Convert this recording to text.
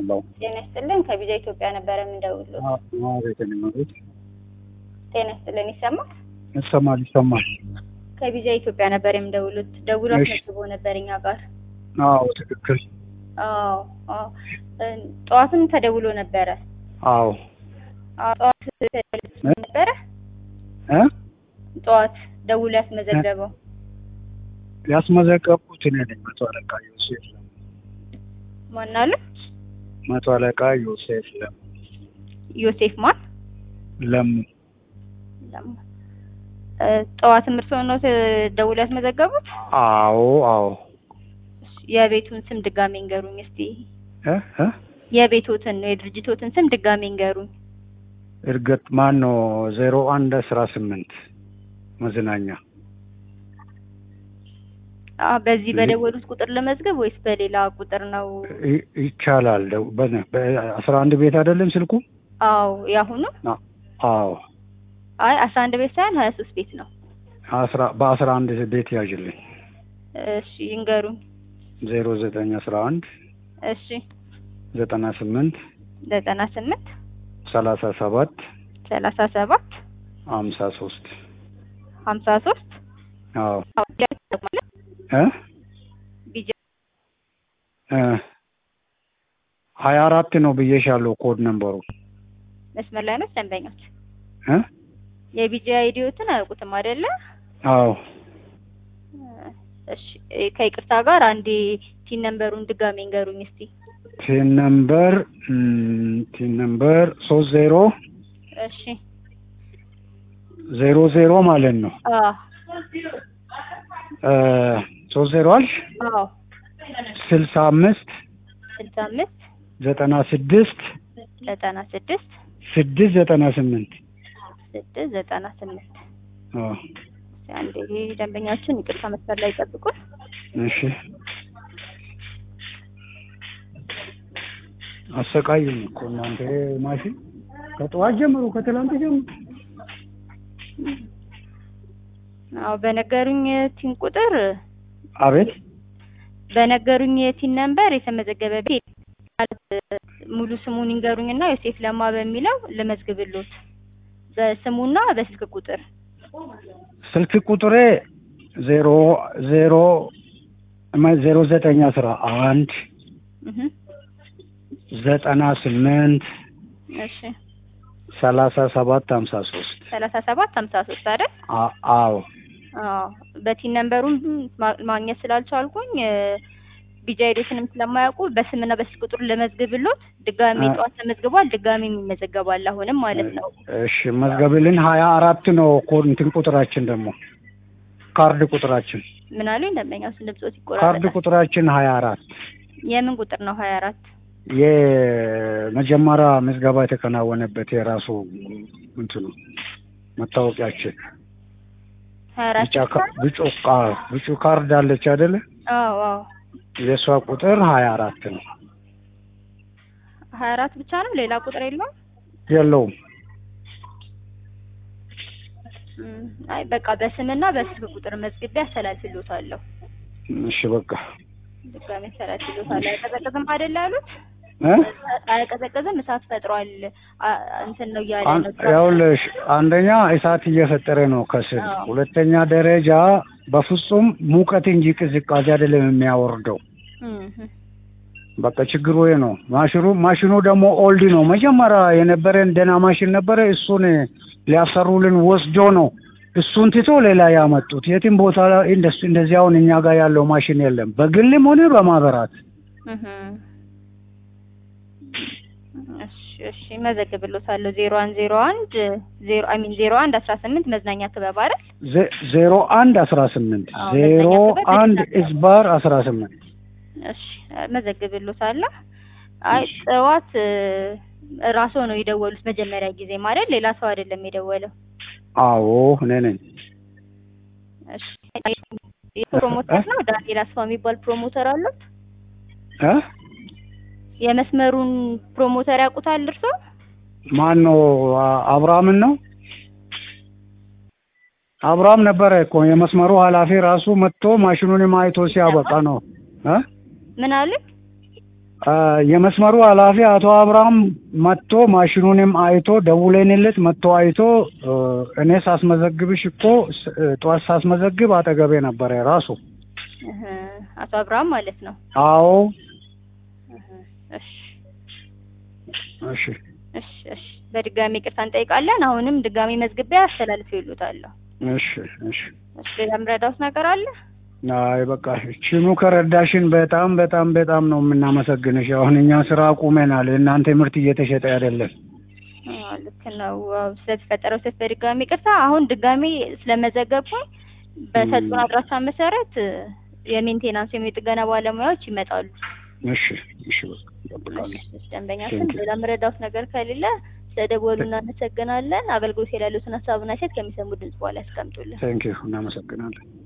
አለው ጤና ይስጥልን። ከቢዛ ኢትዮጵያ ነበረ የምንደውለው። ቤትን መቤት ጤና ይስጥልን። ይሰማል? ይሰማል ይሰማል። ከቢዛ ኢትዮጵያ ነበር የምንደውሉት። ደውሎ እሺ። አስመዝግቦ ነበር እኛ ጋር። አዎ ትክክል። አዎ አዎ። እ፣ ጠዋትም ተደውሎ ነበረ። አዎ አዎ፣ ጠዋት ተደውሎ ነበረ። እ ጠዋት ደውሎ ያስመዘገበው ያስመዘገብኩት እኔ ነኝ። መቶ አለቃ ዮሴፍ ለም ማን አለ? መቶ አለቃ ዮሴፍ ለም ዮሴፍ ማን? ለም ለማ እ፣ ጠዋትም እርስዎ ነው ደውሎ ያስመዘገቡት? አዎ አዎ የቤቱን ስም ድጋሜ እንገሩኝ እስቲ። እ እ የቤቶትን የድርጅቶትን ስም ድጋሜ እንገሩኝ። እርግጥ ማን ነው ዜሮ አንድ አስራ ስምንት መዝናኛ አ በዚህ ይ- በደወሉት ቁጥር ለመዝገብ ወይስ በሌላ ቁጥር ነው? ይ- ይቻላል። ደው- በነ- በአስራ አንድ ቤት አይደለም ስልኩ? አዎ ያሁኑ አ- አዎ አይ አስራ አንድ ቤት ሳይሆን ሀያ ሶስት ቤት ነው። አስራ በአስራ አንድ ቤት ያዥልኝ እሺ ይንገሩኝ። ዜሮ ዘጠኝ አስራ አንድ እሺ ዘጠና ስምንት ዘጠና ስምንት ሰላሳ ሰባት ሰላሳ ሰባት ሀምሳ ሶስት ሀምሳ ሶስት አዎ ማለት እ ቢጃ እ ሀያ አራት ነው ብዬሻለሁ ኮድ ነምበሩ መስመር ላይ ነው ደንበኞች። እ የቢጃ አይዲዮትን አያውቁትም አይደለ? አዎ እሺ ከይቅርታ ጋር አንዴ ቲን ነምበሩን ድጋሜ እንገሩኝ እስቲ። ቲን ነምበር እም፣ ቲን ነምበር ሶስት ዜሮ እሺ ዜሮ ዜሮ ማለት ነው አ እ ሶስት ዜሮ አልሽ አዎ ስልሳ አምስት ስልሳ አምስት ዘጠና ስድስት ዘጠና ስድስት ስድስት ዘጠና ስምንት ስድስት ዘጠና ስምንት አዎ አንዴ ደንበኛችን ይቅርታ መስመር ላይ ይጠብቁን። እሺ አሰቃዩኝ እኮ እናንተ ማሽን ከጠዋት ጀምሮ ከትላንት ጀምሮ አዎ በነገሩኝ ቲን ቁጥር አቤት በነገሩኝ የቲን ነምበር የተመዘገበ ቤት ማለት ሙሉ ስሙን ይንገሩኝና ዮሴፍ ለማ በሚለው ልመዝግብሎት በስሙና በስልክ ቁጥር ስልክ ቁጥሬ ዜሮ ዜሮ ማ- ዜሮ ዘጠኝ አስራ አንድ እህ ዘጠና ስምንት እሺ ሰላሳ ሰባት ሀምሳ ሶስት ሰላሳ ሰባት ሀምሳ ሶስት አይደል? አ- አዎ አዎ በቲን ነምበሩን ማ- ማግኘት ስላልቻልኩኝ ቢጃ ሄዶትንም ስለማያውቁ በስምና በስልክ ቁጥር ልመዝግብሎት ድጋሜ አ- ጠዋት ተመዝግቧል። ድጋሜ ይመዘገባል አሁንም ማለት ነው። እሺ መዝገብልን ሀያ አራት ነው ኮድ እንትን ቁጥራችን ደግሞ ካርድ ቁጥራችን ምን አሉኝ ደንበኛው ስን ድምፆት ካርድ ይቆራረጣል። ቁጥራችን ሀያ አራት የምን ቁጥር ነው ሀያ አራት የመጀመሪያ ምዝገባ የተከናወነበት የራሱ እንትኑ መታወቂያችን ሀያ አራት ቢጫ ካ- ቢጩ ካ- ቢጩ ካርድ አለች አይደለ? አዎ አዎ የእሷ ቁጥር ሀያ አራት ነው። ሀያ አራት ብቻ ነው ሌላ ቁጥር የለውም? የለውም። እም፣ አይ በቃ በስምና በስልክ ቁጥር መዝግቤ አስተላልፍሎታለሁ። እሺ በቃ ድጋሜ አስተላልፍሎታለሁ። አይቀዘቅዝም አይደል ያሉት? እ? አይቀዘቅዝም እሳት ፈጥሯል አ- እንትን ነው እያለ አን- ነው። ይኸውልሽ አንደኛ እሳት እየፈጠረ ነው ከስር። አዎ። ሁለተኛ ደረጃ በፍጹም ሙቀት እንጂ ቅዝቃዜ አይደለም የሚያወርደው። እም፣ በቃ ችግሩ ይሄ ነው። ማሽኑ ማሽኑ ደግሞ ኦልድ ነው። መጀመሪያ የነበረን ደህና ማሽን ነበረ። እሱን ሊያሰሩልን ወስዶ ነው እሱን ትቶ ሌላ ያመጡት። የትም ቦታ ላይ እንደሱ እንደዚህ አሁን እኛ ጋር ያለው ማሽን የለም፣ በግልም ሆነ በማህበራት። እህ። እሺ እሺ መዘግብሎታለሁ። ዜሮ አንድ ዜሮ አንድ ዜሮ አይ ሚን ዜሮ አንድ አስራ ስምንት መዝናኛ ክበብ አይደል? ዜ- ዜሮ አንድ አስራ ስምንት አዎ፣ ዜሮ መዝናኛ ክበብ አንድ መዝናኛ ክበብ። ኢዝባር አስራ ስምንት እሺ መዘግብሎታለሁ። አይ ጠዋት እ፣ ራስዎ ነው የደወሉት መጀመሪያ ጊዜ ማለት ሌላ ሰው አይደለም የደወለው። አዎ እኔ ነኝ። እሺ የፕሮሞተር ነው ዳንኤል አስፋ የሚባል ፕሮሞተር አሉት። እ? የመስመሩን ፕሮሞተር ያውቁታል እርሶ? ማን ነው? አ- አብርሃምን ነው አብርሃም ነበረ እኮ የመስመሩ ኃላፊ ራሱ መጥቶ ማሽኑን አይቶ ሲያበቃ ነው እ ምን አሉኝ? አ፣ የመስመሩ ኃላፊ አቶ አብርሃም መጥቶ ማሽኑንም አይቶ ደውለንለት መጥቶ አይቶ እ፣ እኔ ሳስመዘግብሽ እኮ ስ- እ፣ ጠዋት ሳስመዘግብ አጠገቤ ነበረ ራሱ። እህ፣ አቶ አብርሃም ማለት ነው። አዎ እህ፣ እሺ እሺ እሺ እሺ በድጋሚ ይቅርታ እንጠይቃለን። አሁንም ድጋሚ መዝግቢያ አስተላልፍ ይሉታለሁ። እሺ እሺ። እሺ ሌላ ምረዳውት ነገር አለ? አይ በቃ ችኑ ከረዳሽን በጣም በጣም በጣም ነው የምናመሰግንሽ። አሁን እኛ ስራ አቁመናል። የእናንተ ምርት እየተሸጠ አይደለም። አዎ ልክ ነው። ዋው፣ ስለተፈጠረው ስህተት በድጋሚ ይቅርታ። አሁን ድጋሚ ስለመዘገብኩኝ በሰጡን አድራሻ መሰረት እ፣ የሜንቴናንስ ወይም የጥገና ባለሙያዎች ይመጣሉ። እሺ እሺ በቃ እጠብቃለሁ። እሺ፣ ደንበኛችን Thank you. ሌላ ምረዳውት ነገር ከሌለ ስለደወሉ እናመሰግናለን። አገልግሎት ላይ ያሉትን ሀሳብና ሴት ከሚሰሙ ድምጽ በኋላ ያስቀምጡልን። ቴንክ ዩ እናመሰግናለን።